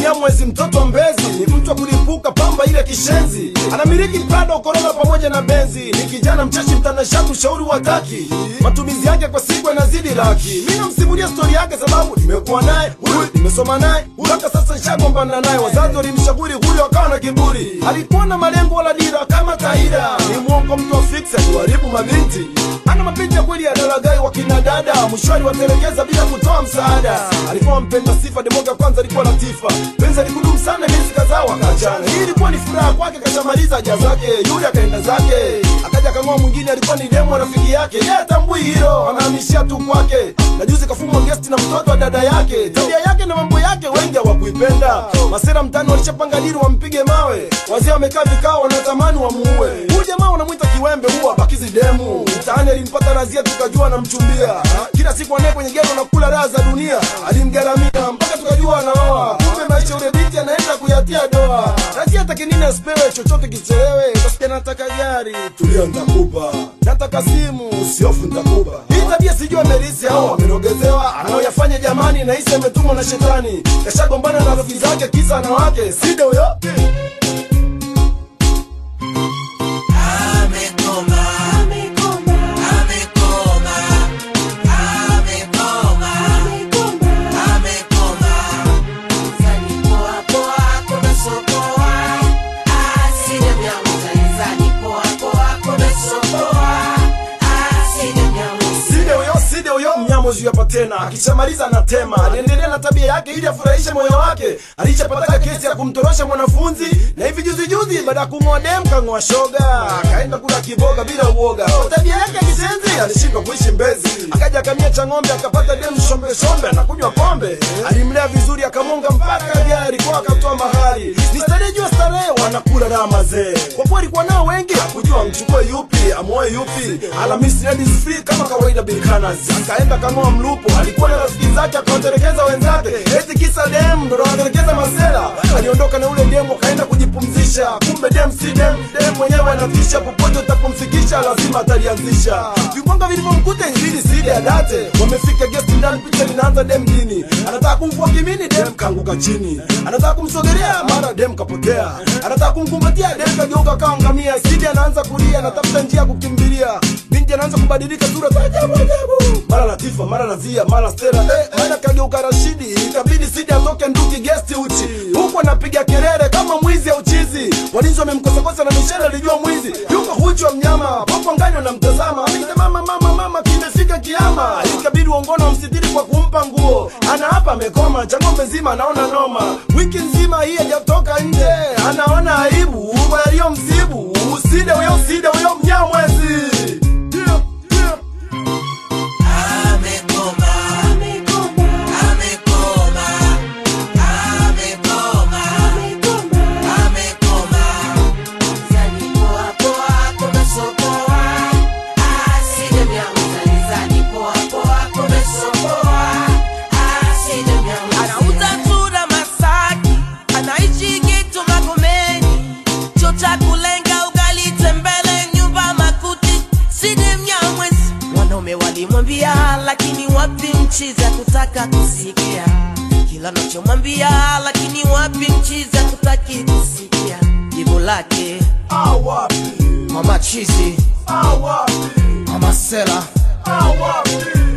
Mnyamwezi mtoto wa Mbezi ni mtu wa kulipuka pamba ile kishenzi, anamiliki Prado, Corolla pamoja na Benzi. Ni kijana mchashi, mtanashati, ushauri wa taki, matumizi yake kwa siku yanazidi laki. Mi namsimulia stori yake sababu nimekuwa naye huyu, nimesoma naye mpaka sasa nishagombana naye. Wazazi walimshauri huyo, akawa na kiburi, alikuwa na malengo wala dira kama Taira. Ni mwongo, mtu wa fix, aliwaribu mabinti, ana mapenzi ya kweli ya dalagai wa kina dada, mshwari watelekeza bila kutoa msaada. Alikuwa mpenda sifa, demoga kwanza alikuwa latifa, penzi alikudumu sana, miezi kadhaa wakaachana. Hii ilikuwa ni furaha kwake, kashamaliza haja zake, yule akaenda zake, akaja kang'oa mwingine, alikuwa ni demo rafiki yake, yeye atambui hilo, anahamishia tu kwake, na juzi kafumwa gesti na mtoto wa dada yake. Tabia yake na mambo yake wengi hawakuipenda, masera mtani walishapanga dili wampige mawe, wazee wamekaa vikao, wanatamani wamuue huyu jamaa, wanamwita kiwembe, huwa bakizi demu mtaani. Alimpata razia, tukajua anamchumbia kila siku, anaye kwenye gero na kula raha za dunia, alimgaramia mpaka tukajua anaoa. Kumbe maisha ule binti anaenda kuyatia doa. Razia take nini asipewe chochote kichelewe, kasikia nataka gari, tulia nitakupa, nataka simu, usiofu nitakupa. Hii tabia sijui amerisi au amerogezewa, anaoyafanya jamani, nahisi ametumwa na shetani, kashagombana na rafiki zake, kisa anawake sida huyo Amekoma, amekoma, amekoma, amekoma, amekoma. Zani poa poa, kuna sokoa. Aside mnyamu, zani zani poa poa, kuna sokoa. Aside mnyamu, Side huyo side huyo mnyamozi hapa tena, akishamaliza anatema, aliendelea na tabia yake ili afurahishe moyo wake. Alishapataka kesi ya kumtorosha mwanafunzi, na hivi juzi juzi, baada ya kung'oa dem kang'oa shoga, akaenda kula kiboga bila uoga. Kwa tabia yake ya kisenzi alishindwa kuishi Mbezi, akaja akamia cha ng'ombe, akapata dem shombe shombe, anakunywa pombe. Alimlea vizuri, akamonga mpaka gari kwa akatoa mahari. Ni starehe juu ya starehe, wanakula raha mazee. Kwa kuwa alikuwa nao wengi, hakujua amchukue yupi amoe yupi. Alhamisi ladies free kama kawaida bilkanas, akaenda kang'oa mlupo. Alikuwa na rafiki zake, akawatelekeza wenzake, eti kisa dem ndo anatelekeza masela. Aliondoka na ule dem, akaenda kujipumzisha, kumbe dem si dem, dem mwenyewe anatisha. Popote utapumfikisha, lazima atalianzisha. Vikwanga vilivyomkuta ilibidi sidi adate. Wamefika guest ndani, picha linaanza dem dini, anataka kumvua kimini, dem kaanguka chini, anataka kumsogelea, mara dem kapotea, anataka kumkumbatia, dem kageuka kama ngamia. Sidi anaanza kulia, anatafuta njia ya kukimbilia, binti anaanza kubadilika sura za ajabu ajabu, mara Latifa, mara Nazia, mara Stella, eh, mara kageuka Rashidi. Ikabidi Sidi atoke nduki guest uchi, huku anapiga kelele kama mwizi au chizi. Walinzi wamemkosakosa na Michelle alijua mwizi yuko huchu wa mnyama, popo ngani wanamtazama, anaita mama, mama, mama, kimefika kiama. Ikabidi uongono wamsitiri kwa kumpa nguo, ana hapa amekoma, cha ng'ombe nzima anaona noma, wiki nzima hii hajatoka nje, anaona aibu yaliyomsibu. Uside huyo, uside huyo Mnyamwezi. Yeah, yeah. amekoma, amekoma, amekoma, amekoma, amekoma. Zani poa poa, kuna sokoa. Aside mnyamu, zani zani poa poa, kuna sokoa. Aside mnyamu, anauza tunda Masaki, anaishi Geto Magomeni, chuo cha kulenga ugali tembele, nyumba makuti, Sidi Mnyamwezi. Wanaume walimwambia, lakini wapi mchizi kutaka kusikia kila nachomwambia, lakini wapi mchizi kutaki kusikia jibu lake. Awapi, Mama chizi, awapi, mama sela, awapi.